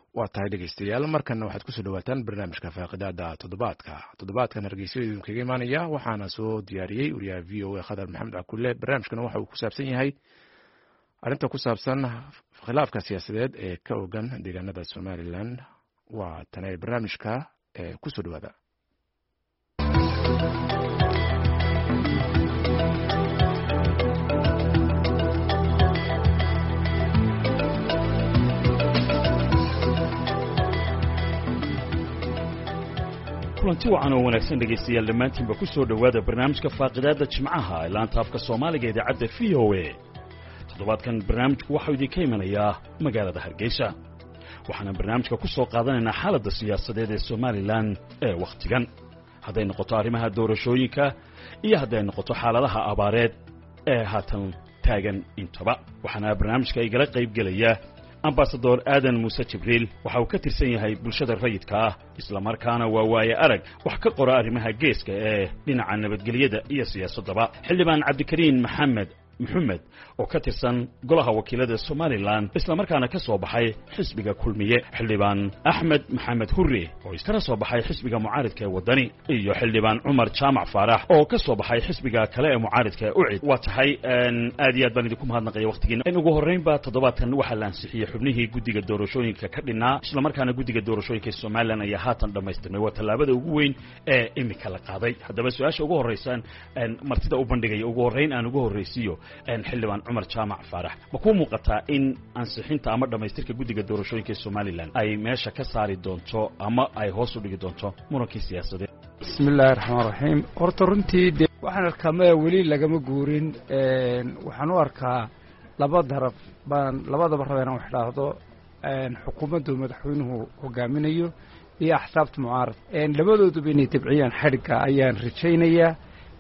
waa tahay dhegeystayaal markanna waxaad kusoo dhawaataan barnaamijka faaqidaada toddobaadka toddobaadkan hargeysyada idinkaga imaanaya waxaana soo diyaariyey wariyaha v o a khadar maxamed cakulle barnaamijkana waxa uu ku saabsan yahay arrinta ku saabsan khilaafka siyaasadeed ee ka ogan deegaanada somalilan waa tane barnaamijka ee kusoo dhawaada kulanti wacan oo wanaagsan dhegaystayaal dhammaantiinba ku soo dhowaada barnaamijka faaqidaadda jimcaha ee laanta afka soomaaliga idaacadda v o a toddobaadkan barnaamijku waxau idinka imanayaa magaalada hargeysa waxaana barnaamijka ku soo qaadanaynaa xaaladda siyaasadeed ee somalilan ee wakhtigan hadday noqoto arrimaha doorashooyinka iyo hadday noqoto xaaladaha abaareed ee haatan taagan intaba waxaana barnaamijka igala qayb gelaya ambasador aadan muuse jibriil waxa uu ka tirsan yahay bulshada rayidka ah islamarkaana waa waaye arag wax ka qora arrimaha geeska ee dhinaca nabadgelyada iyo siyaasaddaba xildhibaan cabdikariin maxamed maxamed oo ka tirsan golaha wakiilada somalilan islamarkaana ka soo baxay xisbiga kulmiye xildhibaan axmed maxamed hurre oo iskana soo baxay xisbiga mucaaridka ee waddani iyo xildhibaan cumar jaamac faarax oo ka soo baxay xisbiga kale ee mucaaridka ee ucid waa tahay aad iyo aad baan idinku mahadnaqaya wakhtigiina in ugu horraynba toddobaadkan waxaa la ansixiyey xubnihii guddiga doorashooyinka ka dhinaa islamarkaana guddiga doorashooyinka somalilan ayaa haatan dhammaystirmay waa tallaabada ugu weyn ee imika la qaaday haddaba su-aasha ugu horraysaan martida u bandhigaya ugu horrayn aan ugu horraysiiyo xildhibaan cumar jaamac faarax ma kuu muuqataa in ansixinta ama dhammaystirka guddiga doorashooyinka ee somalilan ay meesha ka saari doonto ama ay hoos u dhigi doonto murankii siyaasadeed bismi illaahi raxmaan raxiim horta runtii de waxaan arkaa maya weli lagama guurin waxaan u arkaa laba darab baan labadaba raba inaan wax dhaahdo xukuumaddu madaxweynuhu hogaaminayo iyo axsaabta mucaarad labadooduba inay dabciyaan xadhigga ayaan rajaynayaa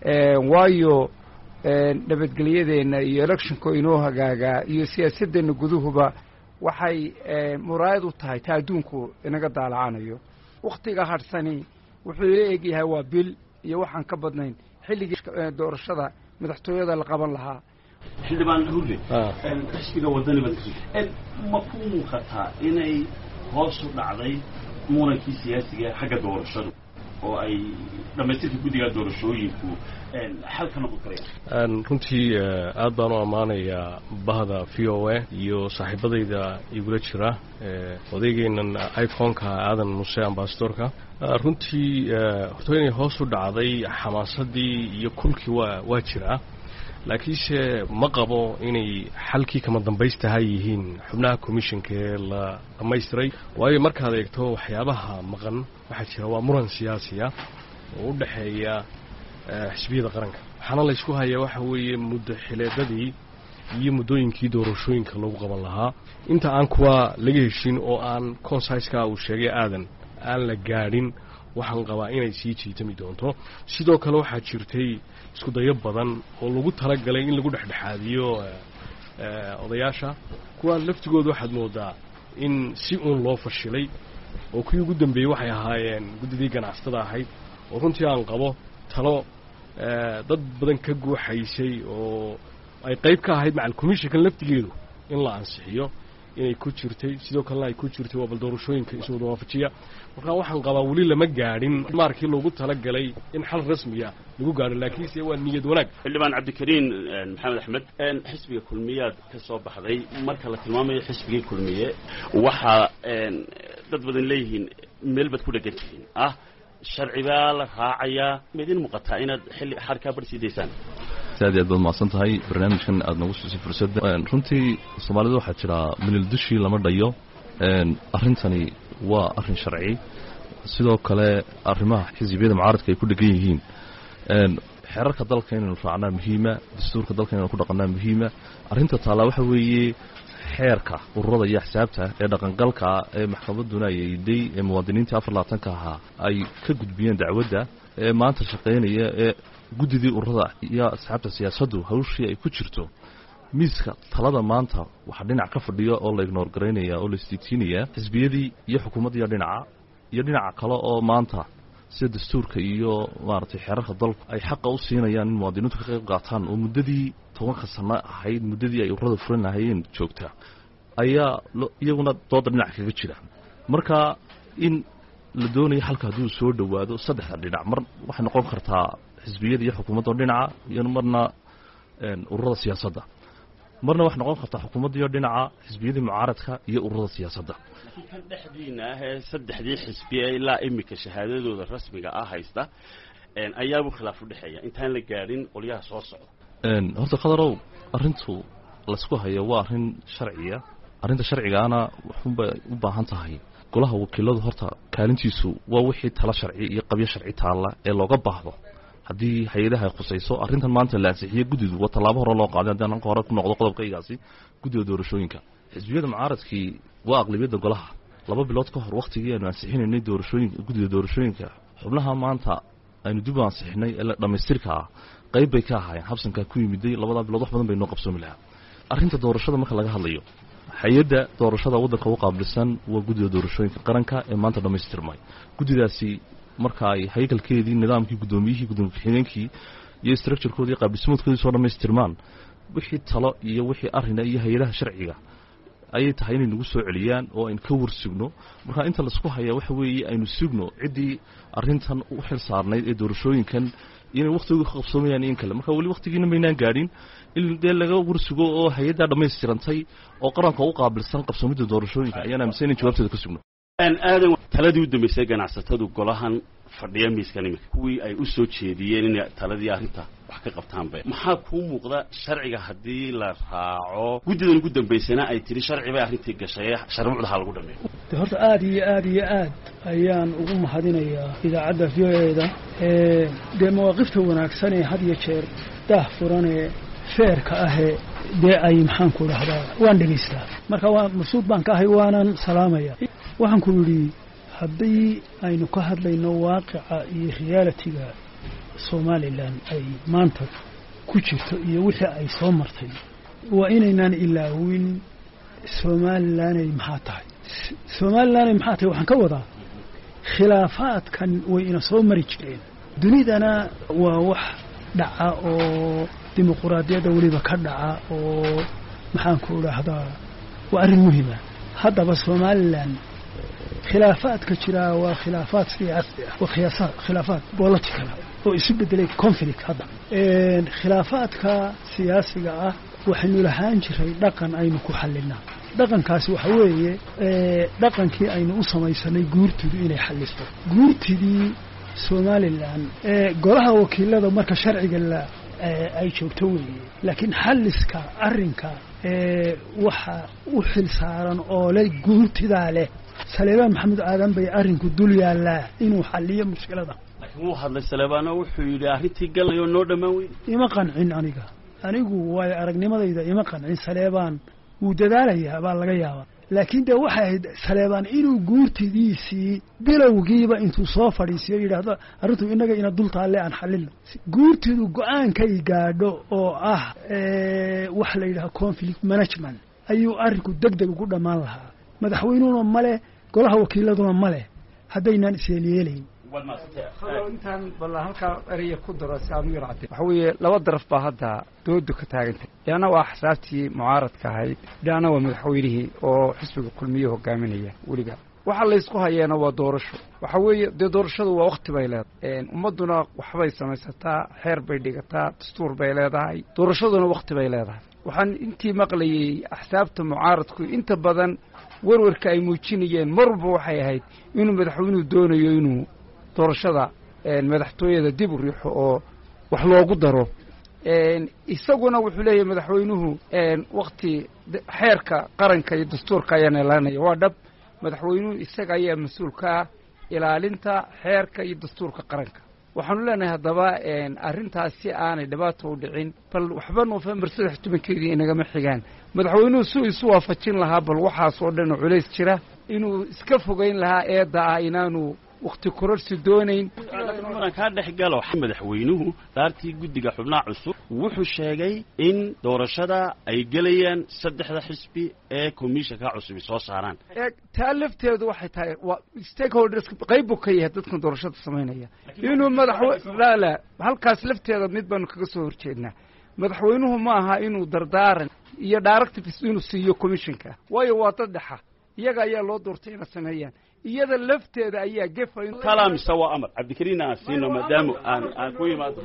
waayo nabadgelyadeenna iyo electionka inoo hagaagaa iyo siyaasadeenna guduhuba waxay muraayad u tahay ta adduunku inaga daalacanayo wakhtiga hadhsani wuxuu ila egyahay waa bil iyo waxaan ka badnayn xilligii doorashada madaxtooyada la qaban lahaa xildhibaan hurre xisbiga wadani baad ma kuu muuqataa inay hoos u dhacday murankii siyaasiga xagga doorashadu oo ay dhammaystirka guddiga doorashooyinku xal ka noqon karayaan runtii aad baan u ammaanayaa bahda v o a iyo saaxiibadayda igula jira odaygeenan iconka aadan muse ambasadorka runtii horto inay hoos u dhacday xamaasadii iyo kulkii waa waa jiraa laakiinse ma qabo inay xalkii kama dambaystaha yihiin xubnaha commissionka ee la dhammaystiray waayo markaad eegto waxyaabaha maqan waxaa jira waa muran siyaasiya oo u dhexeeya xisbiyada qaranka waxaana laysku hayaa waxa weeye muddo xileedadii iyo muddooyinkii doorashooyinka lagu qaban lahaa inta aan kuwa laga heshin oo aan consiska uu sheegay aadan aan la gaadhin waxaan qabaa inay sii jiitami doonto sidoo kale waxaa jirtay isku dayo badan oo lagu talagalay in lagu dhexdhexaadiyo odayaasha kuwaan laftigooda waxaad moodaa in si uun loo fashilay oo kuwii ugu dambeeyey waxay ahaayeen guddidii ganacsatada ahayd oo runtii aan qabo talo dad badan ka guuxaysay oo ay qayb ka ahayd macal commissionkan laftigeedu in la ansixiyo inay ku jirtay sidoo kalena ay ku jirtay waa bal doorashooyinka iswada waafajiya markaa waxaan qabaa weli lama gaadhin maarkii loogu talagalay in xal rasmiya lagu gaadho laakiinse waa niyad wanaag xildhibaan cabdikariin maxamed axmed xisbiga kulmiyaad ka soo baxday marka la tilmaamayo xisbigii kulmiye waxaa dad badan leeyihiin meel baad ku dhegan tihiin ah sharci baa la raacayaa ma idin muuqataa inaad xilli xarkaa bar sii daysaan aad iyo aad baad mahadsan tahay barnaamijkan aad nagu siisay fursadda runtii soomaalida waxaa jira milil dushii lama dhayo arrintani waa arrin sharci sidoo kale arrimaha xisbiyada mucaaradka ay ku dhegan yihiin xeerarka dalka inaynu raacnaa muhiima dastuurka dalka inaynu ku dhaqannaa muhiima arrinta taallaa waxa weeye xeerka ururada iyo axsaabta ee dhaqangalka ee maxkamadduna ay eeday ee muwaadiniintii afar labaatanka ahaa ay ka gudbiyeen dacwadda ee maanta shaqaynaya ee guddidii ururada iyo asxaabta siyaasaddu hawshii ay ku jirto miiska talada maanta waxaa dhinac ka fadhiya oo la ignoor garaynaya oo la isdiigsiinaya xisbiyadii iyo xukuumaddiiyo dhinaca iyo dhinaca kale oo maanta sida dastuurka iyo maaragtay xeerarka dalku ay xaqa u siinayaan in muwaadiniintu ka qayb qaataan oo muddadii tobanka sano ahayd muddadii ay ururada furan lahayeen joogta ayaa iyaguna dooda dhinac kaga jira marka in la doonayo xalka hadduu soo dhowaado saddexda dhinac mar waxay noqon kartaa xisbiyada iyo xukuumadda oo dhinaca iyo marna ururada siyaasadda marna waxay noqon kartaa xukuumaddiiyo dhinaca xisbiyadii mucaaradka iyo ururada siyaasadda laakiin kan dhexdiina ah ee saddexdii xisbi ee ilaa iminka shahaadadooda rasmiga ah haysta ayaabuu khilaaf u dhexeeya intaan la gaadhin qolyaha soo socda horta khadarow arrintu laysku hayo waa arrin sharciya arrinta sharcigaana waxunbay u baahan tahay golaha wakiiladu horta kaalintiisu waa wixii tala sharci iyo qabyo sharci taalla ee looga baahdo haddii hay-adaha ay khusayso arrintan maanta la ansixiye guddidu waa tallaabo hore loo qaaday haddii anka hore ku noqdo qodobkaygaasi guddida doorashooyinka xisbiyada mucaaradkii waa aqlabiyadda golaha laba bilood ka hor wakhtigii aynu ansixinaynay doorashooyinka guddida doorashooyinka xubnaha maanta aynu dib u ansixinay ee dhammaystirka ah qayb bay ka ahaayeen habsankaa ku yimiday labadaa bilood wax badan bay noo qabsoomi lahaa arrinta doorashada marka laga hadlayo hay-adda doorashada waddanka u qaabilsan waa guddida doorashooyinka qaranka ee maanta dhammaystirmay guddidaasi marka ay haykalkeedii nidaamkii guddoomiyihii gudoomiye ku-xigeenkii iyo structurekoodii qaabdhismoodkoodii soo dhammaystirmaan wixii talo iyo wixii arrina iyo hay-adaha sharciga ayay tahay inay nagu soo celiyaan oo aynu ka war sugno marka inta laisku hayaa waxa weeye aynu sugno ciddii arrintan u xil saarnayd ee doorashooyinkan inay wakhtigu ka qabsoomayaan in kale marka weli wakhtigiina maynaan gaadhin in dee laga warsugo oo hay-addaa dhammaystirantay oo qaranka u qaabilsan qabsoomidda doorashooyinka ayaan aaminsan in jawaabteeda ka sugno aadan taladii u dambaysay ganacsatadu golahan fadhiya miiskan iminka kuwii ay u soo jeediyeen inay taladii arrinta wax ka qabtaanbe maxaa kuu muuqda sharciga haddii la raaco guddidan ugu dambaysana ay tidhi sharci bay arrintii gashay sharmuucda ha lagu dhameeyo de horta aada iyo aada iyo aad ayaan ugu mahadinayaa idaacadda v o eda dee mawaaqifta wanaagsan ee had iyo jeer daah furanee feerka ahee dee ay maxaanku dhahdaa waan dhegaystaa marka waa masuud baan ka ahay waanan salaamaya waxaan ku yidhi haddii aynu ka hadlayno waaqica iyo realitiga somalilan ay maanta ku jirto iyo wixii ay soo martay waa inaynaan ilaawin somalilanay maxaa tahay somalilanay maxaa tahay waxaan ka wadaa khilaafaadkan way ina soo mari jireen dunidana waa wax dhaca oo dimuquraadiyadda weliba ka dhaca oo maxaanku idhaahdaa waa arrin muhima haddaba somalilan khilaafaadka jiraa waa khilaafaad siyaasi ah waa khiyaasa khilaafaad political oo isu bedelay conflict hadda khilaafaadka siyaasiga ah waxaynu lahaan jiray dhaqan aynu ku xallinaa dhaqankaasi waxa weeye dhaqankii aynu u samaysanay guurtidu inay xalliso guurtidii somalilan golaha wakiilada marka sharciga la ay joogto weeye laakiin xalliska arrinka waxa u xil saaran oo le guurtidaa leh saleebaan maxamed aadan bay arrinku dul yaallaa inuu xalliyo mushkilada laakiin wuu hadlay saleebaano wuxuu yidhi arrintii galay oo noo dhammaan weyn ima qancin aniga anigu waayo aragnimadayda ima qancin saleebaan wuu dadaalayaa baa laga yaabaa laakiin dee waxay ahayd saleebaan inuu guurtidiisii bilowgiiba intuu soo fadhiisiyo yidhaahdo arrintu innaga ina dul taalle aan xallino guurtidu go-aankay gaadho oo ah waxa la yidhaha conflict management ayuu arrinku deg deg ugu dhammaan lahaa madaxweynuhuna ma leh golaha wakiiladuna ma leh haddaynaan isyeelyeelayn intaan balla halkaa eraya ku daro si aad u yarcatay waxa weeye laba daraf baa hadda doodu ka taagantay dhinaana waa axsaabtii mucaaradka ahayd dhinaana waa madaxweynihii oo xisbiga kulmiye hogaaminaya weliga waxa laysku hayeena waa doorasho waxa weeye dee doorashadu waa wakti bay leedahay ummadduna waxbay samaysataa xeer bay dhigataa dastuur bay leedahay doorashaduna wakti bay leedahay waxaan intii maqlayey axsaabta mucaaradku inta badan warwarka ay muujinayeen mar walba waxay ahayd inuu madaxweynuhu doonayo inuu doorashada madaxtooyada dib u riixo oo wax loogu daro isaguna wuxuu leeyahay madaxweynuhu wakti xeerka qaranka iyo dastuurka ayaan ilaalinaya waa dhab madaxweynuhu isaga ayaa mas-uul ka ah ilaalinta xeerka iyo dastuurka qaranka waxaanu leenahay haddaba arrintaas si aanay dhibaato u dhicin bal waxba nofembar saddex tobankeedii inagama xigaan madaxweynuhu suu isu waafajin lahaa bal waxaas oo dhan oo culays jira inuu iska fogeyn lahaa eedda ah inaanu wakti kororsi doonayn maran kaa dhex galo madaxweynuhu daartii guddiga xubnaha cusub wuxuu sheegay in doorashada ay gelayaan saddexda xisbi ee commissionka cusubi soo saaraan taa lafteedu waxay tahay waa stakeholders qayb buu ka yahay dadkan doorashada samaynaya inuu madaxwe la la halkaas lafteeda mid baanu kaga soo horjeednaa madaxweynuhu ma aha inuu dardaaran iyo directives inuu siiyo commissionka waayo waa dad dhexa iyaga ayaa loo doortay inay sameeyaan iyada lafteeda ayaa gefa tala mise waa amar cabdikariin aan siino maadaama aan aan ku yimaado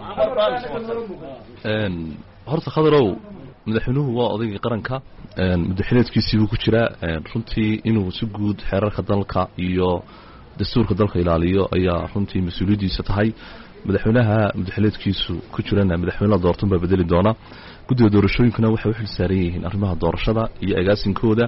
horta khadarow madaxweynuhu waa odaygii qaranka madaxileedkiisii buu ku jiraa runtii inuu si guud xeerarka dalka iyo dastuurka dalka ilaaliyo ayaa runtii mas-uuliyaddiisa tahay madaxweynaha madaxileedkiisu ku jirana madaxweyne la doortan baa bedeli doona guddiga doorashooyinkuna waxay u xil saaran yihiin arrimaha doorashada iyo agaasinkooda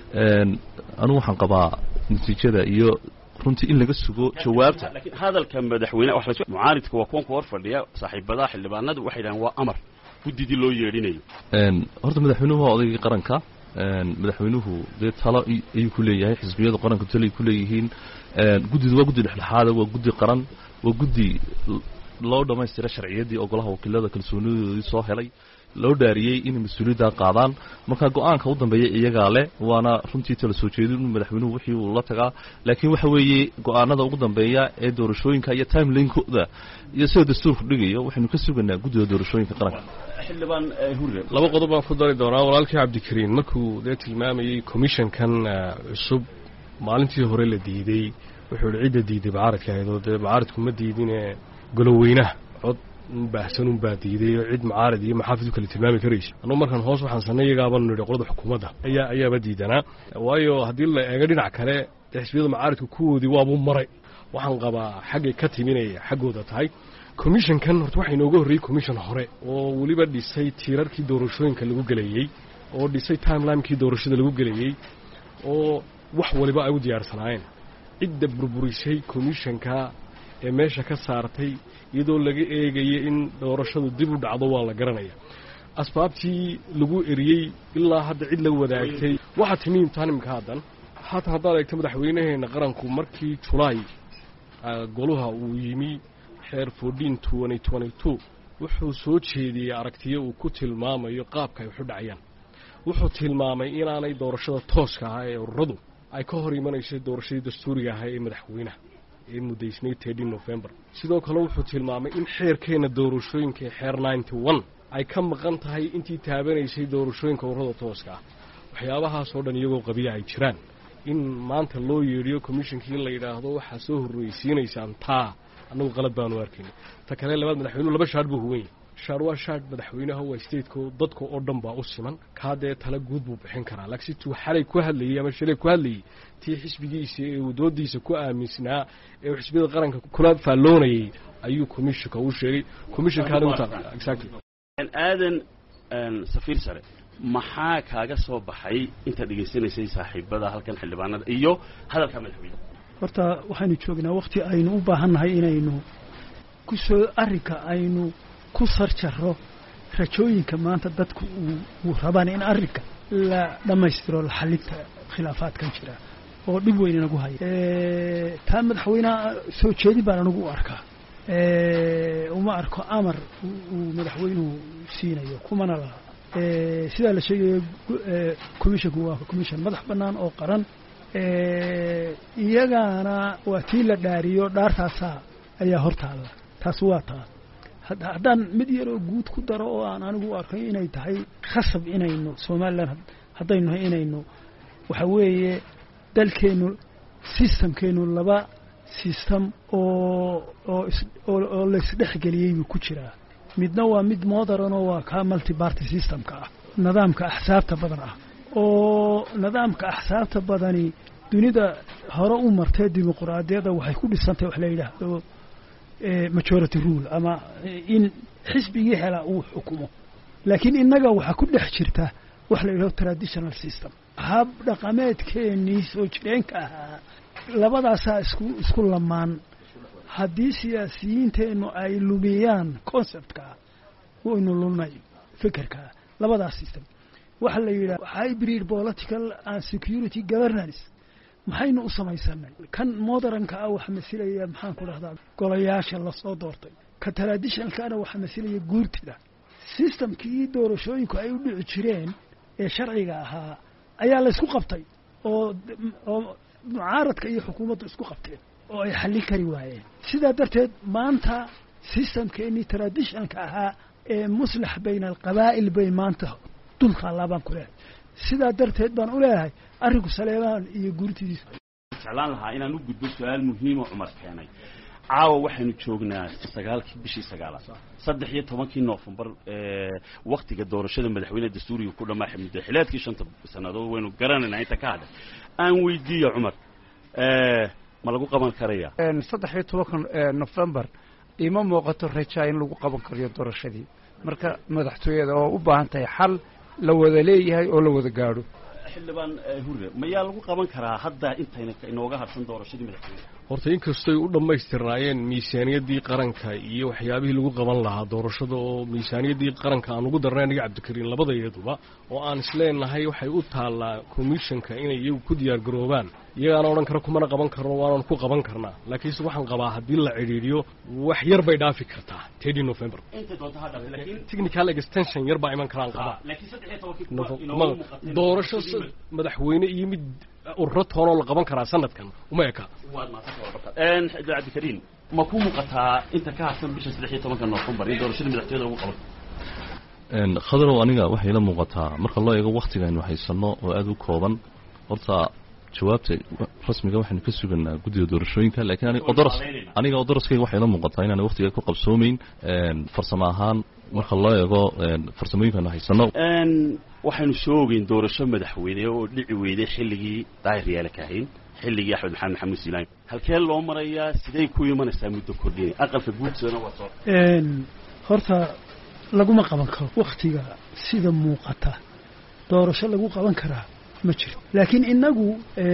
anugu waxaan qabaa natiijada iyo runtii in laga sugo jawaabta laakiin hadalka madaxweyne wax la mucaaridka waa kuwan ku hor fadhiya saaxiibadaha xildhibaanadu waxay dhahaan waa amar guddidii loo yeedhinayo horta madaxweynuhu waa odaygii qaranka madaxweynuhu dee talo ayuu ku leeyahay xisbiyadu qaranka talo ay ku leeyihiin guddidu waa guddi dhexdhexaada waa guddi qaran waa guddi loo dhammaystira sharciyaddii ogolaha wakiilada kalsoonidoodii soo helay loo dhaariyey inay mas-uuliyaddaa qaadaan marka go-aanka u dambeeya iyagaa leh waana runtii tala soo jeedin madaxweynuhu wixii uu la tagaa laakiin waxa weeye go-aanada ugu dambeeya ee doorashooyinka iyo timelinekooda iyo sida dastuurku dhigayo waxaynu ka sugaynaa guddiga doorashooyinka qaranka xildhibaan hurre laba qodob baan ku dari doonaa walaalkii cabdikariin markuu dee tilmaamayey commissionkan cusub maalintii hore la diidey wuxuu ihi cidda diiday macaaradka ahayd oo dee macaaradku ma diidine goloweynaha cod baahsan unbaa diiday oo cid macaarad iyo maxaafid u kala tilmaami karaysa annugu markaan hoos waxaan sanay iyagaabanu nidhi qolada xukuumadda ayaa ayaaba diidanaa waayo haddii la eego dhinac kale dee xisbiyada macaaridku kuwoodii waabuu maray waxaan qabaa xaggay ka timinaya xaggooda tahay commissionkan horta waxaa inooga horreeyey commission hore oo weliba dhisay tiirarkii doorashooyinka lagu gelayey oo dhisay timelimekii doorashada lagu gelayey oo wax waliba ay u diyaarsanaayeen cidda burburisay commissionka ee meesha ka saartay iyadoo laga eegaya in doorashadu dib u dhacdo waa la garanaya asbaabtii lagu eriyey ilaa hadda cid la wadaagtay waxaa timi imtixaan imika haddan haatan haddaad eegto madaxweynaheenna qaranku markii julaay goluha uu yimi xeer fourteen twenty twenty two wuxuu soo jeediyey aragtiyo uu ku tilmaamayo qaabka ay waxu dhacayaan wuxuu tilmaamay inaanay doorashada tooska ahaa ee ururadu ay ka hor imanayso doorashadii dastuuriga ahaa ee madaxweynaha ee muddaysnayd tedin november sidoo kale wuxuu tilmaamay in xeerkeenna doorashooyinka ee xeer ninety one ay ka maqan tahay intii taabanaysay doorashooyinka ururada tooska ah waxyaabahaasoo dhan iyagoo qabiya ay jiraan in maanta loo yeedhiyo commishonkii in la yidhaahdo waxaa soo horreysiinaysaan taa annagu qalad baanu arkayna ta kale labaad madaxweynuhu laba shaar buu huwan yahay shaar waa shaar madaxweynaha waa stateko dadka oo dhan baa u siman kaa dee tala guud buu bixin karaa laakiin situu xalay ku hadlayey ama shalay ku hadlayey tii xisbigiisa ee uu doodiisa ku aaminsanaa ee uu xisbiyada qaranka kula faalloonayey ayuu commissionka u sheegay commissionkaana uta exactly aadan safiir sare maxaa kaaga soo baxay intaad dhegaysanaysay saaxiibada halkan xildhibaanada iyo hadalka madaxweyne horta waxaynu joognaa wakti aynu u baahannahay inaynu ku soo arrinka aynu ku sarjaro rajooyinka maanta dadku uu rabaan in arrinka la dhammaystiro la xalinta khilaafaadkan jira oo dhib weyn inagu haya taa madaxweyneha soo jeedin baan anigu u arkaa uma arko amar uu madaxweynuhu siinayo kumana laha sidaa la sheegayo commissionku waa commission madax bannaan oo qaran iyagaana waa tii la dhaariyo dhaartaasaa ayaa hortaada taas waa taas haddaan mid yaroo guud ku daro oo aan anigu u arkay inay tahay khasab inaynu somalilan haddaynu nahay inaynu waxa weeye dalkeennu systemkeennu laba system oo oo oo laisdhexgeliyey buu ku jiraa midna waa mid modern oo waa kaa multi party systemka ah nidaamka axsaabta badan ah oo nidaamka axsaabta badani dunida hore u martee dimuquraadiyadda waxay ku dhisantay wax la yidhaahdo majority rule ama in xisbigii helaa uu xukumo laakiin innaga waxaa ku dhex jirta wax la yidhahdo traditional system hab dhaqameedkeennii soo jireenka ahaa labadaasaa isku isku lamaan haddii siyaasiyiinteennu ay lumiyaan conceptkaa waynu lunay fikirkaa labadaas system waxaa la yidhaha hybrid political and security governance maxaynu u samaysanay kan modernka ah waxaa masilaya maxaan ku dhahdaa golayaasha lasoo doortay ka traditionalkaana waxaa masilaya guurtida systemkii doorashooyinku ay u dhici jireen ee sharciga ahaa ayaa laysku qabtay oo oo mucaaradka iyo xukuumaddu isku qabteen oo ay xallin kari waayeen sidaa darteed maanta systemkeennii traditionalka ahaa ee muslax bayna alqabaa'il bay maanta dultaallaa baan ku leehay sidaa darteed baan u leeyahay arrinku saleebaan iyo guurtidiisa jeclaan lahaa inaan u gudbo su-aal muhiimo cumar keenay caawa waxaynu joognaa sagaalkii bishii sagaalaad saddex iyo tobankii noofembar waktiga doorashada madaxweyne dastuuriga ku dhamaaxay muddaxilaadkii shanta sannadood waynu garanaynaa inta ka hadhay aan weydiiya cumar ma lagu qaban karaya saddex iyo tobanka nofembar ima muuqato rajaa in lagu qaban karayo doorashadii marka madaxtooyada oo u baahan tahay xal la wada leeyahay oo la wada gaadho xildhibaan hure mayaa lagu qaban karaa hadda intayna inooga harsan doorashadii madaxweyne horta inkastoy u dhammaystirnaayeen miisaaniyaddii qaranka iyo waxyaabihii lagu qaban lahaa doorashada oo miisaaniyaddii qaranka aan ugu darnay aniga cabdikariin labadayaduba oo aan isleenahay waxay u taallaa commissionka inay iyagu ku diyaar garoobaan iyagaana odhan kara kumana qaban karno waanan ku qaban karnaa laakiinse waxaan qabaa haddii la cidhiidhiyo wax yar bay dhaafi kartaa tedi november inta doonta ha dhafe laakiin technical extension yar baa iman karaan qabaa laakiin saddex iyo tobankii kuma inooga muuqatay doorasho madaxweyne iyo mid ururo toonoo la qaban karaa sanadkan uma eka waad maadsantahay cabdikariin ma ku muuqataa inta ka harsan bisha saddex iyo tobanka noofembar in doorashada madaxtooyada lagu qaban khadarow aniga waxay la muuqataa marka loo eego wakhtigaynu haysanno oo aada u kooban horta jawaabta rasmiga waxaynu ka suganaa guddiga doorashooyinka lakiin aniga odoros aniga odoroskayga waxay la muuqataa inaana wakhtiga ku qabsoomeyn farsamo ahaan marka loo eego farsamooyinkanu haysanno waxaynu soo ogeyn doorasho madaxweyne oo dhici weyday xilligii daahir yaala kaahin xilligii axmed maxamed maxamuud siilaan halkee loo marayaa siday ku imanaysaa muddo kordhinay aqalka guudsoona waa soo horta laguma qaban karo wakhtiga sida muuqata doorasho lagu qaban karaa ma jiro laakiin innagu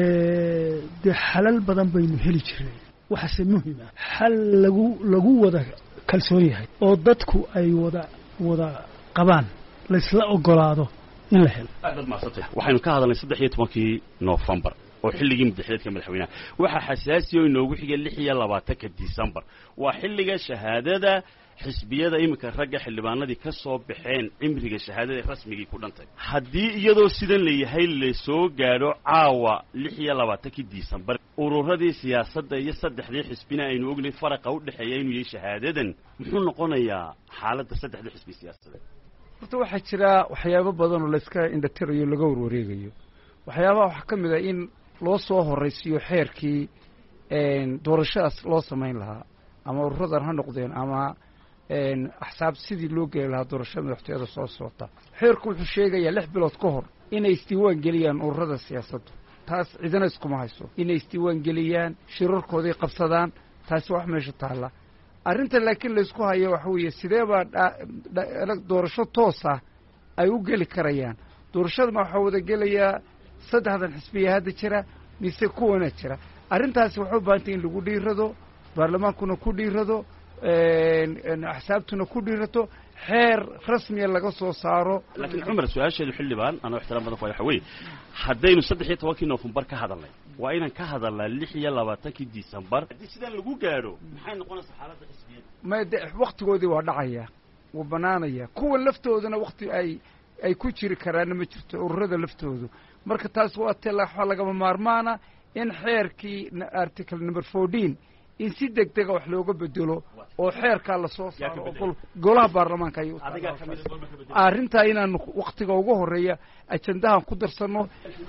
dee xalal badan baynu heli jirnay waxaase muhima xal lagu lagu wada kalsoon yahay oo dadku ay wada wada qabaan laysla ogolaado in la helo aadaad mahadsantay waxaynu ka hadalnay saddex iyo tobankii noofembar oo xilligii muddaxileedka madaxweynaha waxaa xasaasiya oo inoogu xigay lix iyo labaatanka decembar waa xilliga shahaadada xisbiyada iminka ragga xildhibaanadii ka soo baxeen cimriga shahaadada rasmigii ku dhantay haddii iyadoo sidan layahay lasoo gaadho caawa lix iyo labaatankii decembar ururadii siyaasadda iyo saddexdii xisbina aynu ognayn faraqa u dhexeeya inuu yahay shahaadadan muxuu noqonayaa xaaladda saddexdii xisbi siyaasadeed horta waxaa jira waxyaabo badan oo layska indhatirayo laga warwareegayo waxyaabaha waxaa ka mid ah in loo soo horaysiiyo xeerkii doorashadaas loo samayn lahaa ama ururadan ha noqdeen ama axsaab sidii loo geli lahaa doorashada madaxtooyada soo socota xeerku wuxuu sheegayaa lix bilood ka hor inay isdiiwaan geliyaan ururada siyaasaddu taas cidina iskuma hayso inay isdiiwaan geliyaan shirarkoodii qabsadaan taasi wax meesha taalla arrinta laakiin laysku hayo waxa weeye sidee baa doorasho toosa ay u geli karayaan doorashadama waxaa wada gelayaa saddexdan xisbiya hadda jira mise kuwana jira arrintaasi waxay u baahantay in lagu dhiirado baarlamaankuna ku dhiirado axsaabtuna ku dhiirato xeer rasmiya laga soo saaro laakiin cumar su-aasheedu xildhibaan anoo ixtiraam badan ku waxa weeye haddaynu saddex iyo tobankii noofembar ka hadalnay waa inaan ka hadalnaa lix iyo labaatankii decembar haddii sidaan lagu gaadho maxay noqonaysaa xaaladda xisbiyada may de waktigoodii waa dhacaya wuu banaanaya kuwa laftooduna wakti ay ay ku jiri karaanna ma jirto ururada laftoodu marka taas waa te waxaa lagama maarmaana in xeerkii article number fourteen in si deg dega wax looga bedelo oo xeerkaa lasoo saaro oo golaha baarlamaanka ay arrintaa inaanu waktiga ugu horeeya ajandahan ku darsanno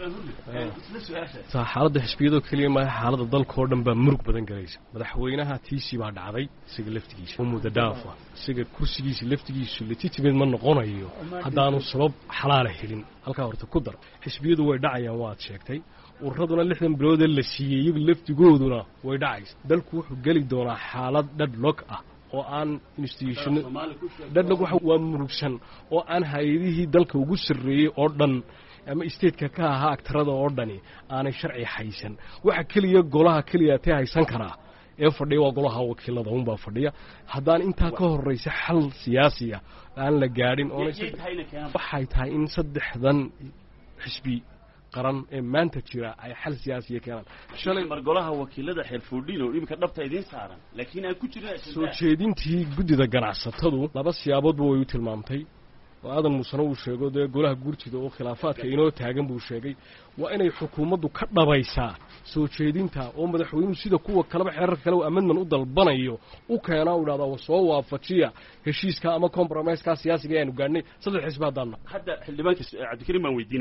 xaaladda xisbiyadoo keliya maaha xaaladda dalka oo dhan baa murug badan galaysa madaxweynaha tiisii baa dhacday isaga laftigiisa oo muddo dhaafa isaga kursigiisa laftigiisu legitimate ma noqonayo haddaanu sabab xalaala helin halkaa horta ku dar xisbiyadu way dhacayaan waad sheegtay ururaduna lixdan biloodee la siiyey iyagu laftigooduna way dhacaysa dalku wuxuu geli doonaa xaalad dhadhlog ah oo aan institution dhadhlog waa murugsan oo aan hay-adihii dalka ugu sarreeyey oo dhan ama stateka ka ahaa agtarada oo dhani aanay sharci haysan waxa keliya golaha keliya tee haysan karaa ee fadhiya waa golaha wakiilada unbaa fadhiya haddaan intaa ka horraysa xal siyaasiya aan la gaadhin waxay tahay in saddexdan xisbi qaran ee maanta jira ay xal siyaasiya keenaan shalay mar golaha wakiilada xeer fuudhin oo iminka dhabta idiin saaran laakiin aan ku jirin soo jeedintii guddida ganacsatadu laba siyaaboodba way u tilmaamtay oo aadan muusena uu sheego dee golaha guurtida oo khilaafaadka inoo taagan buu sheegay waa inay xukuumaddu ka dhabaysaa soo jeedinta oo madaxweynuhu sida kuwa kaleba xeerarka kale amendman u dalbanayo u keenaa u dhahdaa soo waafajiya heshiiska ama compromiseka siyaasiga ayaanu gaadhnay saddex xisbi haddaanna hadda xildhibaanka cabdikariim baan weydiinaya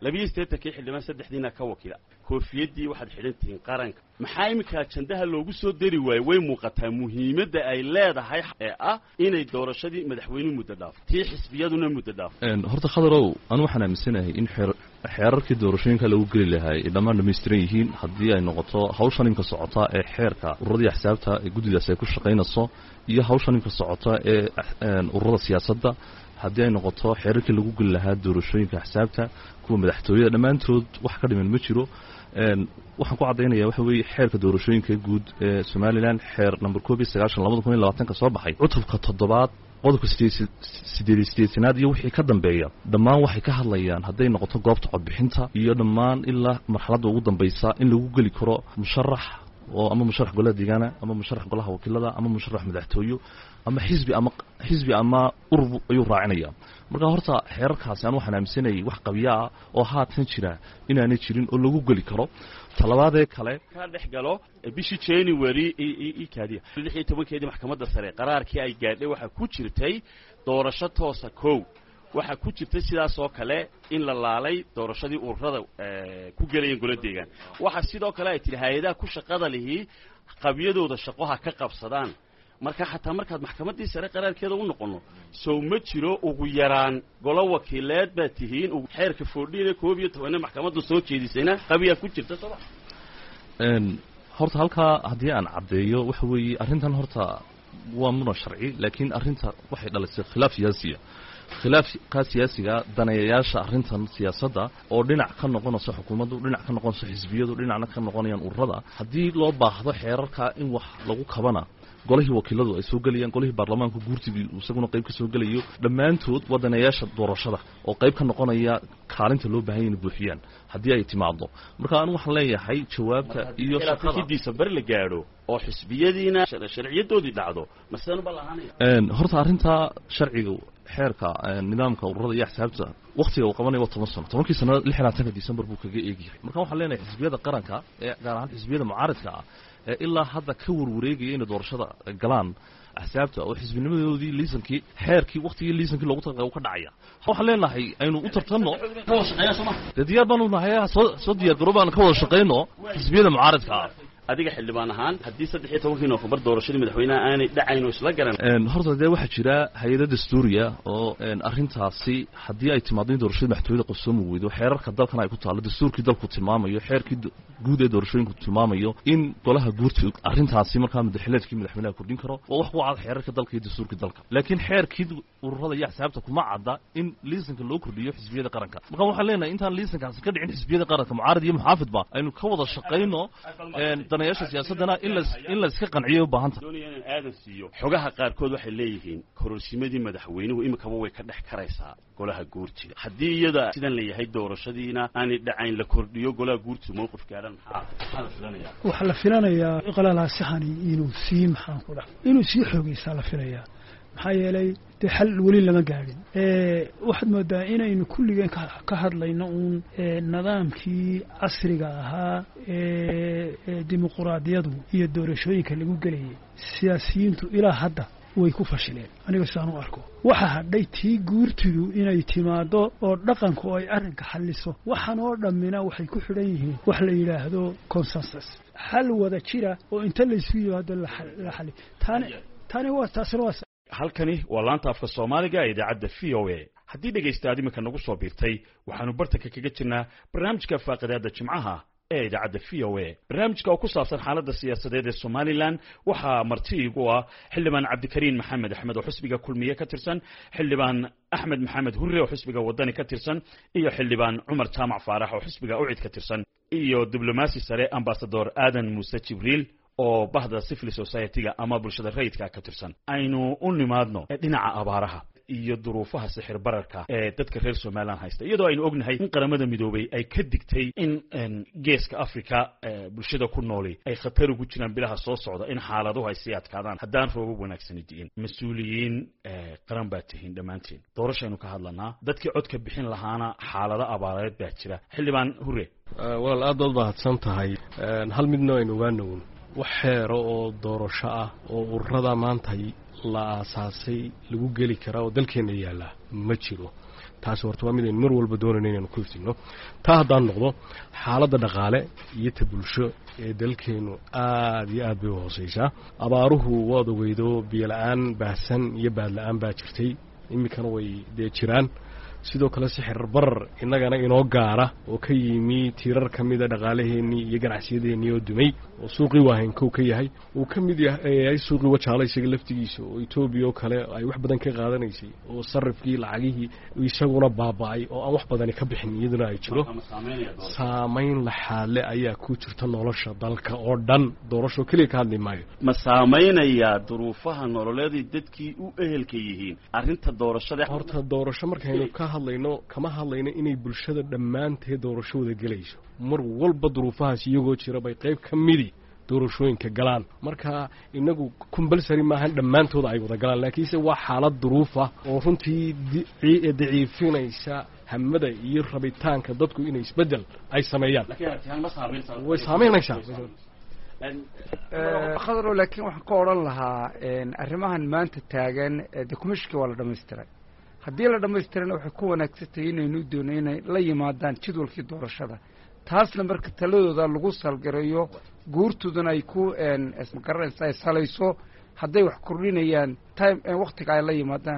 labiyo siddeetankii xildhibaan saddexdiina ka wakiila koofiyaddii waxaad xidhan tihiin qaranka maxaa iminka ajandaha loogu soo dari waaye way muuqataa muhiimadda ay leedahay ee ah inay doorashadii madaxweynuhu muddo dhaafo tii xisbiyaduna muddo dhaafo horta khadarow anu waxaan aaminsanahay in xeer xeerarkii doorashooyinka lagu geli lahaa ay dhammaan dhammaystiran yihiin haddii ay noqoto hawshan imka socota ee xeerka ururadii axsaabta ee guddidaas ay ku shaqaynayso iyo hawshan imka socota ee ururada siyaasadda haddii ay noqoto xeerarkii lagu geli lahaa doorashooyinka axsaabta kuwa madaxtooyada dhammaantood wax ka dhiman ma jiro waxaan ku caddaynaya waxa weeye xeerka doorashooyinka guud ee somalilan xeer number koob iyo sagaashan labada kun iyo labaatanka soo baxay cutubka toddobaad qodobka sideed sideetanaad iyo wixii ka dambeeya dhammaan waxay ka hadlayaan hadday noqoto goobta codbixinta iyo dhammaan ilaa marxaladda ugu dambaysa in lagu geli karo musharax oo ama musharax golaha deegaana ama musharax golaha wakiilada ama musharax madaxtooyo ama xisbi ama xisbi ama urur ayuu raacinaya marka horta xeerarkaasi aan waxaan aaminsanayay wax qabya ah oo haatan jira inaanay jirin oo lagu geli karo talabaadee kale ka dhex galo bishii january ikaadiya lix iyo tobankeedii maxkamadda sare qaraarkii ay gaadhay waxaa ku jirtay doorasho toosa kow waxaa ku jirtay sidaas oo kale in la laalay doorashadii ururada ku gelayeen gola deegaan waxaa sidoo kale ay tidhi hay-adaha ku shaqada lihii qabyadooda shaqo ha ka qabsadaan marka xataa markaad maxkamaddii sare qaraarkeeda u noqonno sow ma jiro ugu yaraan golo wakiileed baad tihiin xeerka foodhiine koob iyo tobanne maxkamadda soo jeedisayna qabiyaa ku jirta sooma horta halkaa haddii aan caddeeyo waxa weeye arrintan horta waa muna sharci laakiin arrinta waxay dhalisay khilaaf siyaasiya khilaafka siyaasiga daneeyayaasha arrintan siyaasadda oo dhinac ka noqonayso xukuumaddu dhinac ka noqonayso xisbiyadu dhinacna ka noqonayaan ururada haddii loo baahdo xeerarka in wax lagu kabana golihii wakiiladu ay soo gelayaan golihii baarlamaanku guurtigii isaguna qayb ka soo gelayo dhammaantood waa daneeyaasha doorashada oo qayb ka noqonaya kaalinta loo baahanya inay buuxiyaan haddii ay timaado marka anigu waxaan leeyahay jawaabta iyo shaqada disembar la gaadho oo xisbiyadiina sharciyadoodii dhacdo masenuba lahaanaya horta arrintaa sharciga xeerka nidaamka ururada iyo axsaabta waktiga uu qabanaya waa toban sano tobankii sano lix iyo labaatanka december buu kaga eegyahay marka waxaan leenahay xisbiyada qaranka ee gaar ahaan xisbiyada mucaaridka ah ee ilaa hadda ka warwareegaya inay doorashada galaan axsaabta oo xisbinimadoodii liisankii xeerkii waktigii liisankii loogu talagalay uu ka dhacaya waxaan leenahay aynu u tartanno dee diyaar baanu nahay soo soo diyaar garoob aan ka wada shaqayno xisbiyada mucaaridka ah adiga xildhibaan ahaan haddii saddex iyo tobankii noofembar doorashadii madaxweynaha aanay dhacayn oo isla garan horta dee waxaa jira hay-ada dastuuriya oo arrintaasi haddii ay timaado in doorashada madaxtooyada qabsoomi weydo xeerarka dalkan ay ku taallo dastuurkii dalku tilmaamayo xeerkii guud ee doorashooyinku tilmaamayo in golaha guurti arrintaasi markaa madaxileedkii madaxweynaha kordhin karo waa wax ku cad xeerarka dalka iyo dastuurkii dalka laakiin xeerkii ururada iyo axsaabta kuma cadda in liisanka loo kordhiyo xisbiyada qaranka marka waxaan leenahay intaan liisankaasi ka dhicin xisbiyada qaranka mucaarad iyo muxaafidba aynu ka wada shaqayno danayaasha siyaasadana in las in la iska qanciyo u baahanta doonaya inaan aadan siiyo xogaha qaarkood waxay leeyihiin kororsimadii madaxweynuhu imikaba way ka dhex karaysaa golaha guurtiga haddii iyada sidan la yahay doorashadiina aanay dhacayn la kordhiyo golaha guurtiga mowqif gaadhan maxaa maxaa la filanayaa waxaa la filanayaa qalalaasixani inuu sii maxaan ku dhaha inuu sii xoogaysaa la filayaa maxaa yeelay dee xal weli lama gaadhin waxaad moodaa inaynu kulligeen ka hadlayno uun nidaamkii casriga ahaa ee dimuquraadiyadu iyo doorashooyinka lagu gelayay siyaasiyiintu ilaa hadda way ku fashileen aniga sidaan u arko waxa hadhay tii guurtidu inay timaado oo dhaqanku ay arrinka xalliso waxaan oo dhammina waxay ku xidhan yihiin wax la yidhaahdo consensus xal wada jira oo inta laysu yimaado la xali tani tani waa taasina waa halkani waa laanta afka soomaaliga ee idaacadda v o a haddii dhegaystaad iminka nagu soo biirtay waxaanu bartanka kaga jirnaa barnaamijka faaqidaada jimcaha ee idaacadda v o a barnaamijka oo ku saabsan xaaladda siyaasadeed ee somalilan waxaa marti igu ah xildhibaan cabdikariin maxamed axmed oo xisbiga kulmiye ka tirsan xildhibaan axmed maxamed hurre oo xisbiga wadani ka tirsan iyo xildhibaan cumar jaamac faarax oo xisbiga ucid ka tirsan iyo diblomaasi sare ambasador aadan muuse jibriil oo bahda civil society-ga ama bulshada rayidka ka tirsan aynu u nimaadno dhinaca abaaraha iyo duruufaha sixir bararka ee dadka reer somalilan haysta iyadoo aynu ognahay in qaramada midoobay ay ka digtay in geeska africa bulshada ku nooli ay khatar ugu jiraan bilaha soo socda in xaaladuhu ay sii adkaadaan haddaan roobab wanaagsani di'in mas-uuliyiin qaran baa tihiin dhammaanteen doorashaynu ka hadlanaa dadkii codka bixin lahaana xaalado abaareed baa jira xildhibaan hure walaal aad baad mahadsan tahay hal midna aynu ogaanown wax xeero oo doorasho ah oo ururada maanta la aasaasay lagu geli karaa oo dalkeenna yaalla ma jiro taasi horta waa mid aynu mar walba doonayno inaynu ku iftiinno taa haddaan noqdo xaaladda dhaqaale iyo ta bulsho ee dalkeennu aad iyo aad bay u hoosaysaa abaaruhu waad ogeydo biyola-aan baahsan iyo baadla-aan baa jirtay iminkana way dee jiraan sidoo kale sixir barar innagana inoo gaara oo ka yimi tiirar ka mida dhaqaalaheennii iyo ganacsiyadeenii oo dumay oo suuqii waahaynkow ka yahay uu ka mid yahay suuqii wajaala isaga laftigiisa oo etoobiya oo kale ay wax badan ka qaadanaysay oo sarifkii lacagihii isaguna baaba'ay oo aan wax badani ka bixin iyaduna ay jiro saamayn laxaadle ayaa ku jirta nolosha dalka oo dhan doorashoo keliya ka hadli maayo ma saamaynayaa duruufaha nololeeday dadkii u ehelka yihiin arrinta doorashada horta doorasho markaynu ka hadlayno kama hadlayno inay bulshada dhammaanteed doorasho wada gelayso mar walba duruufahaas iyagoo jira bay qayb ka midi doorashooyinka galaan marka inagu combalsary maahan dhammaantooda ay wada galaan laakiinse waa xaalad duruufa oo runtii daciifinaysa hamada iyo rabitaanka dadku inay isbeddel ay sameeyaan way saamaynaysaa khadro laakiin waxaan ka odhan lahaa arrimahan maanta taagan de kumishkii waa la dhamaystiray haddii la dhammaystirana waxay ku wanaagsantahay inaynu doono inay la yimaadaan jadwalkii doorashada taasna marka taladooda lagu salgareeyo guurtoodana ay ku magaranaysa ay salayso hadday wax kordhinayaan time waktiga ay la yimaadaan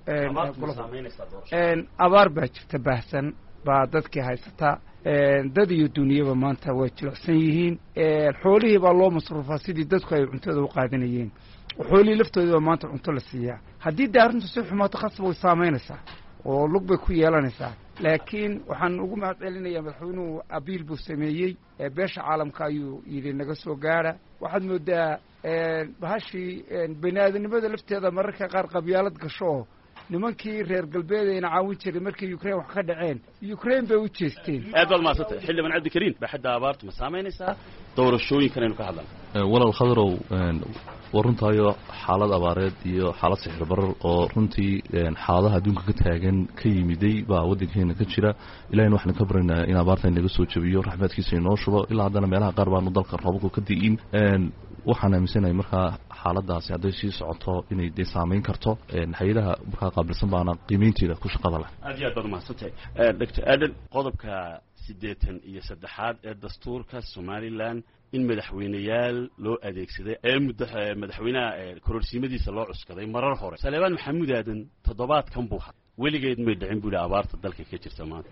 abaar baa jirta baahsan baa dadkii haysataa dad iyo duniyaba maanta way jilicsan yihiin xoolihii baa loo masruufaa sidii dadku ay cuntada u qaadanayeen xoolihii laftoodii maanta cunto la siiyaa haddii dee arrintu si xumaato khasab way saamaynaysaa oo lug bay ku yeelanaysaa laakiin waxaan ugu mahad celinayaa madaxweynuhu abiil buu sameeyey beesha caalamka ayuu yidhi naga soo gaara waxaad moodaa bahashii bani aadamnimada lafteeda mararka qaar qabyaalad gasho oo nimankii reer galbeed ayna caawin jiray markay ukraine wax ka dhaceen ukraine bay u jeesteen aad baad mahadsantay xildhibaan cabdikariin baaxadda abaartu ma saamaynaysaa doorashooyinkan aynu ka hadlana walaal khadarow waa runtaayo xaalad abaareed iyo xaalad sixir barar oo runtii xaaladaha adduunka ka taagan ka yimiday baa waddankeena ka jira ilahina waxaan ka baryaynaa in abaarta inaga soo jabiyo raxmaadkiisa inoo shubo ilaa haddana meelaha qaar baanu dalka roobabku ka di'in waxaan aaminsanahay markaa xaaladaasi hadday sii socoto inay dee saamayn karto hay-adaha markaa qaabilsan baana qiimeynteeda ku shaqada leh aad iyo aad baad umahadsantahay doctor aden qodobka siddeetan iyo saddexaad ee dastuurka somalilan in madaxweyneyaal loo adeegsaday ee muddo madaxweynaha kororsiimadiisa loo cuskaday marar hore saleebaan maxamuud aadan toddobaadkan buu ha weligeed may dhicin buu yihi abaarta dalka ka jirta maanta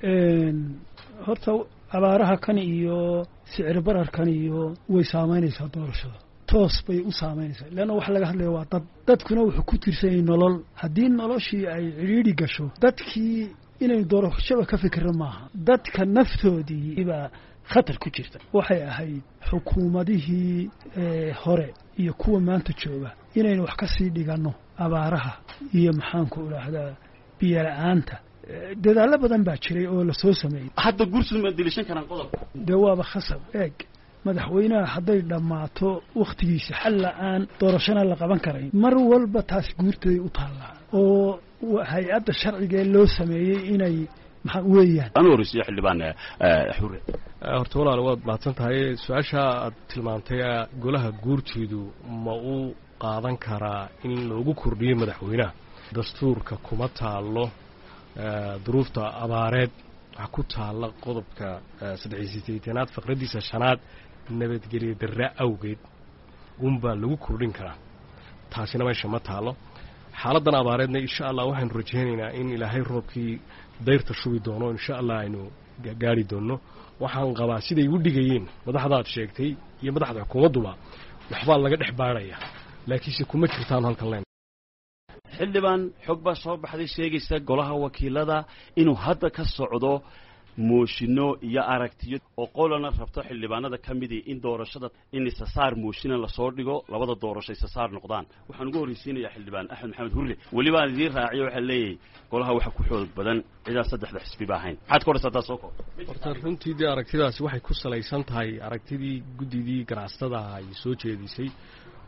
horta abaaraha kan iyo sicir bararkan iyo way saamaynaysaa doorashada toos bay u saamaynaysaa leanna waxa laga hadlaya waa dad dadkuna wuxuu ku tirsanyay nolol haddii noloshii ay cidhiidhi gasho dadkii inay doorashaba ka fikira maaha dadka naftoodii baa khatar ku jirta waxay ahayd xukuumadihii hore iyo kuwa maanta jooga inaynu wax ka sii dhiganno abaaraha iyo maxaanku idhaahdaa biyola-aanta dadaallo badan baa jiray oo lasoo sameeyey hadda guursid ma dilishan karaan qodobka dee waaba khasab eeg madaxweynaha hadday dhammaato wakhtigiisa xal la-aan doorashana la qaban karayn mar walba taas guurtaday u taallaa oo hay-adda sharcigaee loo sameeyey inay maxaa weeyaan anu horeysiyo xildhibaan xure horta walaal waad mahadsan tahay su-aasha aad tilmaantay golaha guurteedu ma uu qaadan karaa in loogu kordhiyo madaxweynaha dastuurka kuma taallo duruufta abaareed waxaa ku taalla qodobka saddexiy sideetanaad faqraddiisa shanaad nabadgelyo darra awgeed unbaa lagu kordhin karaa taasina meesha ma taallo xaaladdan abaareedna insha allah waxaynu rajaynaynaa in ilaahay roobkii dayrta shubi doono insha allah aynu gaari doonno waxaan qabaa siday u dhigayeen madaxdaad sheegtay iyo madaxda xukuumadduba waxbaa laga dhex baadhaya laakiinse kuma jirtaan halkan len xildhibaan xog baa soo baxday sheegaysa golaha wakiilada inuu hadda ka socdo mooshinno iyo aragtiyo oo qolana rabto xildhibaanada ka midii in doorashada in isasaar mooshina lasoo dhigo labada doorasho isasaar noqdaan waxaan ugu horreysiinayaa xildhibaan axmed maxamed hurre welibaan idiin raaciyo waxaa leeyahay golaha waxa ku xoog badan cidaan saddexda xisbiba ahayn maxaad ka odhaysa haddaa soo koo horta runtii dee aragtidaasi waxay ku salaysan tahay aragtidii guddidii ganacsatada ay soo jeedisay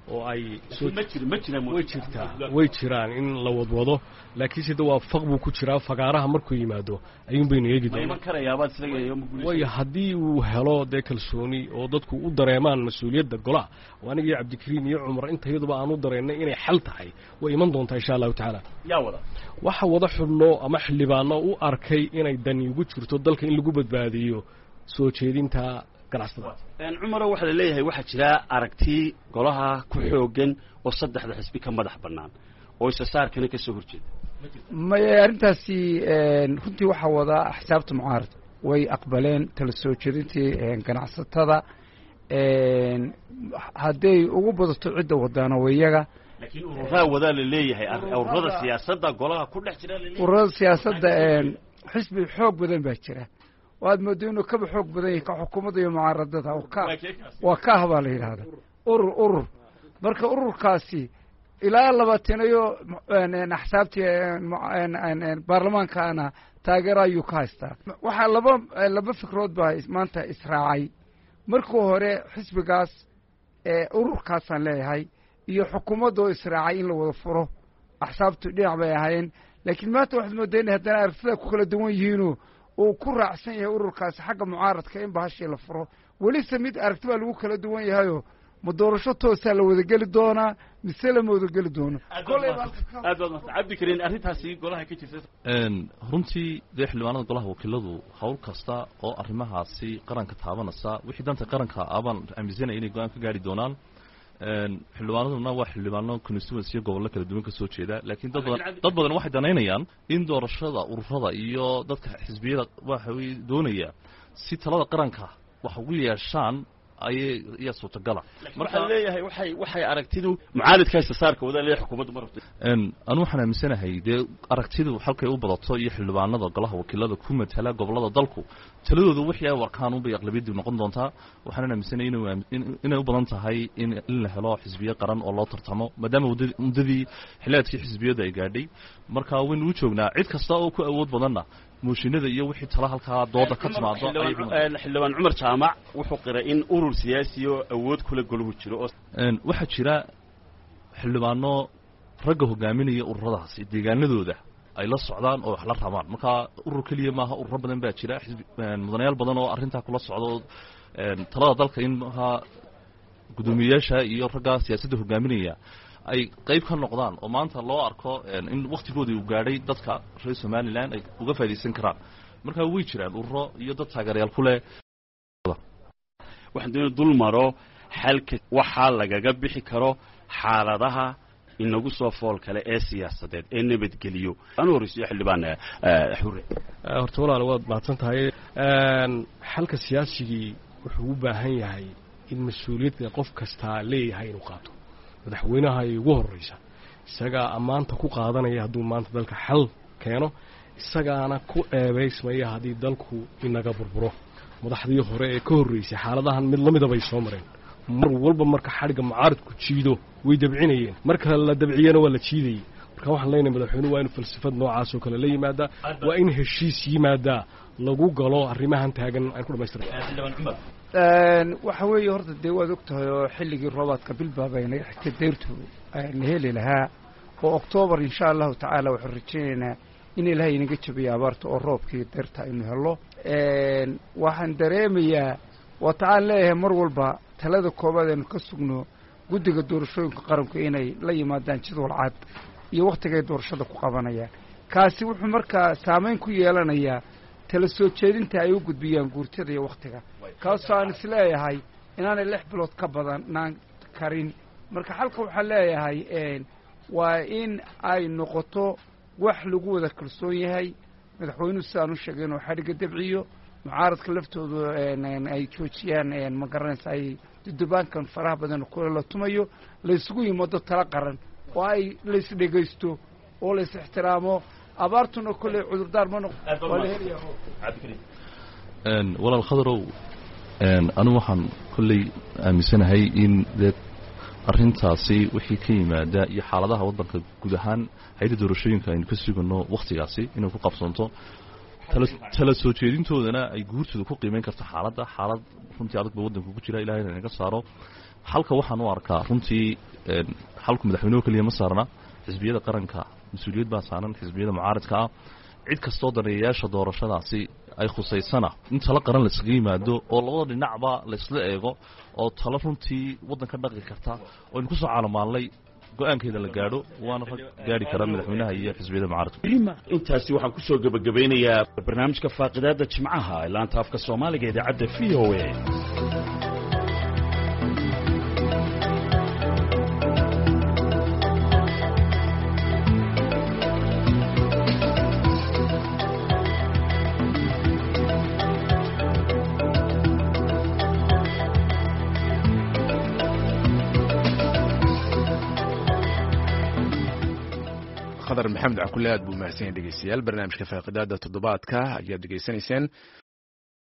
oo ay ma jir ma jiraan way jirtaa way jiraan in la wadwado laakiinse de waa faq buu ku jiraa fagaaraha markuu yimaado ayuun baynu eegi ma doonaa iman karayaabaad isaga waayo haddii uu helo dee kalsooni oo dadku u dareemaan mas-uuliyadda golaha oo anigii cabdikariim iyo cumar intayaduba aan u dareennay inay xal tahay way iman doontaa insha allahu tacaala yaa wada waxa wada xubno ama xildhibaano u arkay inay dani ugu jirto dalka in lagu badbaadiyo soo jeedinta ganacsatada cumaro waxaa la leeyahay waxaa jira aragti golaha ku xoogan oo saddexda xisbi ka madax bannaan oo isasaarkana ka soo horjeeda maye arrintaasi runtii waxaa wadaa axsaabta mucaarad way aqbaleen tala soo jeedintii ganacsatada hadday ugu badato cidda wadaana waa iyaga laakiin ururaa wadaa la leeyahay ururada siyaasadda golaha ku dhex jira laleeyahay ururada siyaasadda xisbi xoog badan baa jira waad moodo inuu kaba xoog badan yahay ka xukuumadda iyo mucaaradada oo ka waa kaah baa la yidhaahda urur urur marka ururkaasi ilaa labaatanayo axsaabtii baarlamaankaana taageero ayuu ka haystaa waxaa laba laba fikrood baa maanta israacay markii hore xisbigaas ururkaasaan leeyahay iyo xukuumadda oo israacay in la wada furo axsaabtu dhinac bay ahaayeen laakiin maanta waxaad moodaa inay haddana aragtida ku kala duwan yihiinoo uu ku raacsan yahay ururkaasi xagga mucaaradka in bahashii la furo welise mid aragti baa lagu kala duwan yahayoo ma doorasho toosaa la wadageli doonaa mise lama wadageli doono aad baad mata cabdikariin arrintaasi golaha ka jirta runtii dee xildhibaanada golaha wakiiladu howl kasta oo arrimahaasi qaranka taabanaysa wixii danta qaranka abaan aaminsanaya inay go-aan ka gaari doonaan xildhibaanaduna waa xildhibaano constituency iyo gobollo kala duwan ka soo jeeda laakiin dad badan dad badan waxay danaynayaan in doorashada ururada iyo dadka xisbiyada waxa weye doonaya si talada qaranka wax ugu yeeshaan ayay iya suurtagala waxaa leeyahay waxay waxay aragtidu mucaaridka istisaarka wadaa leeyahay xukuumaddu ma rabto anu waxaan aaminsanahay dee aragtidu halkay u badato iyo xildhibaanada golaha wakiilada ku matala gobollada dalku taladooda wixii ay warkaan unbay aqlabiyadii noqon doontaa waxaanan aaminsanay inay u badan tahay in la helo xisbiye qaran oo loo tartamo maadaama muddadii xiliaadkii xisbiyadu ay gaadhay marka waynu u joognaa cid kasta oo ku awood badanna mooshinada iyo wixii tala halkaa dooda ka timaado xildhibaan cumar jaamac wuxuu qiray in urur siyaasi oo awood kula goluhu jiro oo waxaa jira xildhibaano ragga hogaaminaya ururadaasi deegaanadooda ay la socdaan oo wax la rabaan marka urur keliya maaha ururo badan baa jira mudanayaal badan oo arrintaa kula socdo talada dalka in maaha guddoomiyeyaasha iyo ragga siyaasadda hogaaminaya ay qayb ka noqdaan oo maanta loo arko in waktigoodii uu gaadhay dadka reer somalilan ay uga faa'idaysan karaan marka way jiraan ururo iyo dad taageerayaal ku leh waxaan doona dul maro xalka waxaa lagaga bixi karo xaaladaha inagu soo fool kale ee siyaasadeed ee nabadgeliyo anu horreysiyo xildhibaan xure horta walaal waad mahadsan tahay xalka siyaasigii wuxuu u baahan yahay in mas-uuliyadda qof kastaa leeyahay inuu qaato madaxweynaha ay ugu horraysa isagaa ammaanta ku qaadanaya hadduu maanta dalka xal keeno isagaana ku eebaysmaya haddii dalku inaga burburo madaxdii hore ee ka horraysay xaaladahan mid la mida bay soo mareen mar walba marka xadhigga mucaaridku jiido way dabcinayeen marka la dabciyana waa la jiidayey marka waxaan leenahay madaxweynuhu waa inu falsafad noocaas oo kale la yimaadaa waa in heshiis yimaadaa lagu galo arrimahan taagan aan ku dhamaystira waxa weeye horta dee waad og tahay oo xilligii roobaadka bilbaabayna xigta deyrtu la heli lahaa oo oktoobar insha allahu tacaala waxaan rajaynaynaa in ilaahay inaga jabiyo abaarta oo roobkii deyrta aynu helo waxaan dareemayaa waata aan leeyahay mar walba talada koobaad aynu ka sugno guddiga doorashooyinka qaranku inay la yimaadaan jadwal cad iyo wakhtigay doorashada ku qabanayaan kaasi wuxuu markaa saamayn ku yeelanayaa tala soo jeedinta ay u gudbiyaan guurtada iyo wakhtiga kaasoo aan isleeyahay inaanay lix bilood ka badanaan karin marka xalka waxaan leeyahay waa in ay noqoto wax lagu wada kalsoon yahay madaxweynuhu sidaan u sheegay inuu xadhigga dabciyo mucaaradka laftoodu ay joojiyaan ma garanaysa ay dudubaankan faraha badan kule la tumayo laysugu yimado tala qaran oo ay lays dhegaysto oo lays ixtiraamo abaartuna kolley cudurdaar ma noq waa la helaya walaal khadarow anigu waxaan kolley aaminsanahay in dee arrintaasi wixii ka yimaada iyo xaaladaha waddanka guud ahaan hay-adda doorashooyinka aynu ka sugano wakhtigaasi inay ku qabsanto tala soo jeedintoodana ay guurtooda ku qiimeyn karto xaaladda xaalad runtii adag ba waddanka ku jira ilahayna inaga saaro xalka waxaan u arkaa runtii xalku madaxweynuhu keliya ma saarna xisbiyada qaranka mas-uuliyad baa saaran xisbiyada mucaaridka ah cid kastoo daneeyayaasha doorashadaasi ay khusaysana in talo qaran layskaga yimaado oo labada dhinacba laysla eego oo talo runtii waddanka dhaqi karta oo aynu kusoo caalamaallay go-aankeeda la gaadho waana rag gaadhi kara madaxweynaha iyo xisbiyada mucaaridka intaasi waxaan kusoo gebagabeynayaa barnaamijka faaqidaada jimcaha ee laanta afka soomaaliga idaacadda v o a khadar maxamed cakule aad buu mahadsan yahay dhegeystayaal barnaamijka faaqidaada toddobaadka ayaad dhegeysanayseen